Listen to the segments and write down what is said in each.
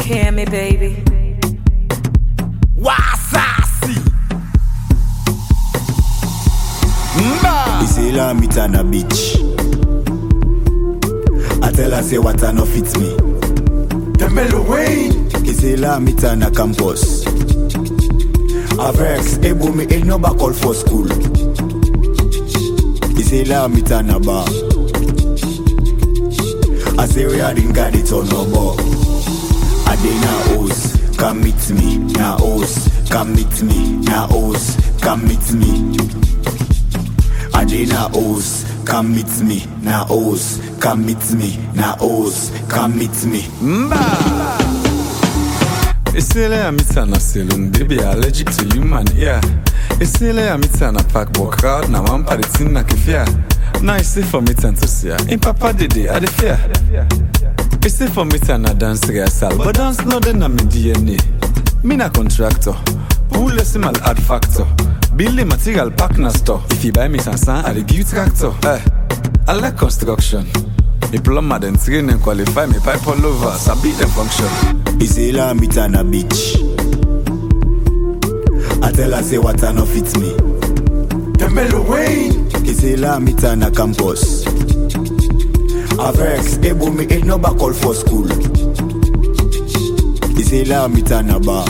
Hear me, baby. Wasasi. Mba. Isela meet on a beach. I tell her say what I no fit me. Tembele Wayne. Isela meet on a campus. A vex, ebo me ain't no back call for school. Isela meet on a bar. I say we are in got it on no bar. I dey na hoes, come meet me, na hoes, come meet me, na hoes, come meet me. I dey na hoes, come meet me, na hoes, come meet me, na hoes, come meet me. Isele amita na saloon, baby allergic to human ear. Isele amita na park but crowd na one party thing na kefia. Now it's safe for me to see her. In papa dede, I dey fear. It's safe for me to na dance rehearsal, but dance no dey na me DNA. Me na contractor, who listen mal add factor. Building material pack na store. If you buy me sansan, I dey give you tractor. Eh, I like construction. Me plumber then train and qualify me pipe all over, sabi them function. Isela meet on a beach. I tell her say what I no fit me. Tembele Wayne. Isela meet on a campus. A vex, ebo me ain't no back call for school. Isela meet on a bar.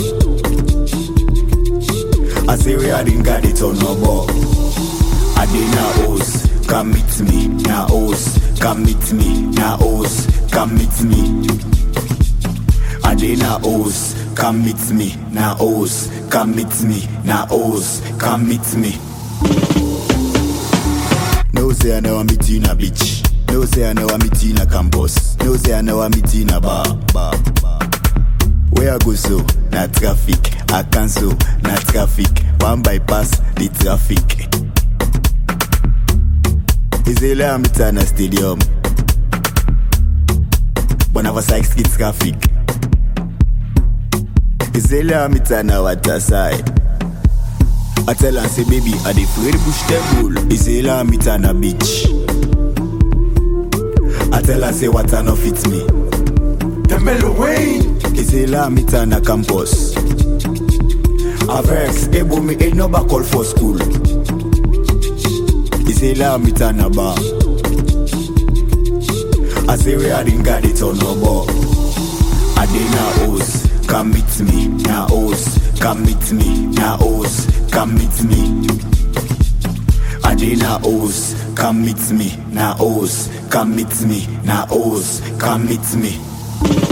I say we are in got it on no bar. I dey na hoes, come meet me, na hoes, come meet me, na hoes, come meet me. I dey na hoes, come meet me, na hoes, come meet me, na hoes, come meet me. No say I never meet you in a beach. No say I never meet you in a campus. No say I never meet you in a bar, bar, bar. Where I go so? Na traffic. I cancel. Na traffic. One bypass the traffic. Isela meet na stadium. Bonava Sykes get traffic. Isela meet na water side. I tell her say baby I dey afraid bush temple. Isela meet na beach. I tell her say water no fit me. Tembele Wayne. Isela meet na campus. A vex, ebo me ain't no back call for school. Isela meet na bar. I say we are in got it on no bar. I dey na hoes, come meet me, na hoes, come meet me, na hoes, come meet me. I dey na hoes, come meet me, na hoes, come meet me, na hoes, come meet me.